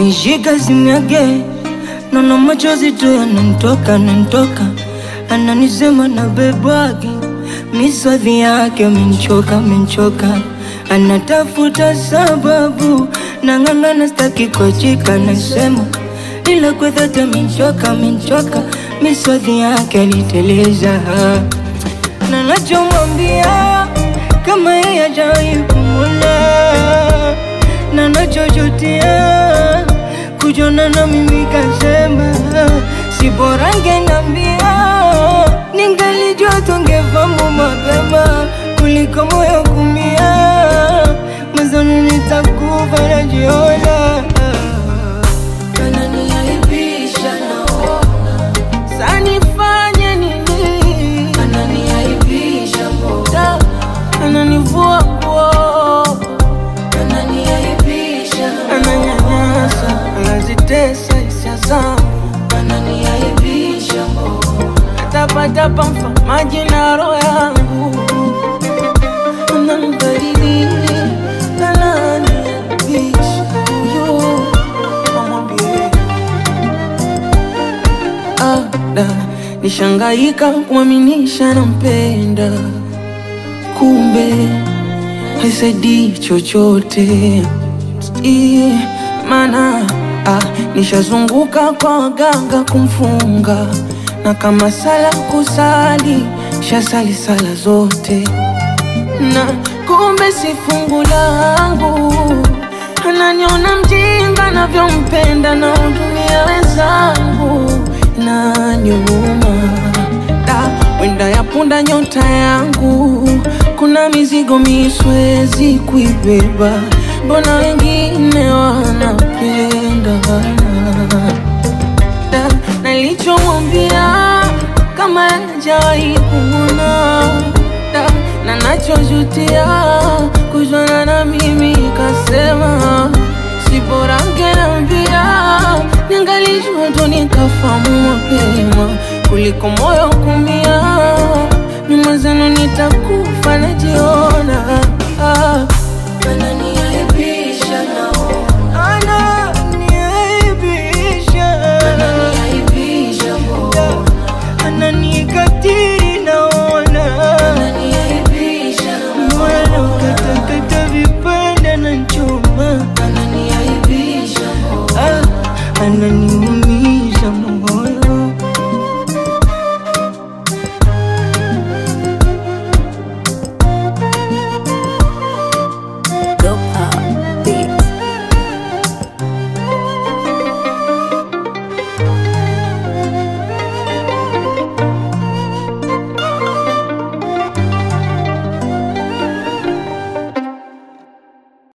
Akinishika simu yake naona machozi tu yananitoka yananitoka, ananisema na bebwake miswadhi yake amenchoka amenchoka, anatafuta sababu nang'ang'ana, staki kuachika, nasema ila kwa dhati amenchoka amenchoka, miswadhi yake aliteleza na nachomwambia kama yeye hajawahi kumwona na nachojutia kujona na mimi kasema si bora ngenambia ningalijua tungefamu mapema kuliko moyo kumia mazoni nitakufa najiona Ananiaibisha naona, sanifanye nini ananiaibisha mbona, Da, ananivua nguo ananiaibisha ananyanyasa anazitesa hisia zangu ananiaibisha mbona, tapatapa mfamaji na roho yangu anambadili ananiaibisha huyo amwambie ada nishangaika kumwaminisha nampenda kumbe haisaidii chochote I, mana ah, nishazunguka kwa waganga kumfunga na kama sala kusali shasali sala zote na kumbe si fungu langu ananiona mjinga navyompenda na hudumia wenzangu na nyuma da wenda ya punda nyota yangu kuna mizigo miswezi kuibeba mbona wengine wanapenda da nalichomwambia kama hajawahi kumwona da na nachojutia kujwana na mimi kasema si bora ngenambia ningalijua tu nikafamu mapema kuliko moyo kumia nyuma zenu nitakufa najiona ah. ananiaibisha naona, Ananiaibisha, ananiaibisha mbona, ananikatiri naona ananiaibisha moyo naukatakata vipande na chuma ananiaibisha mbona, ah, ananiumiza moyo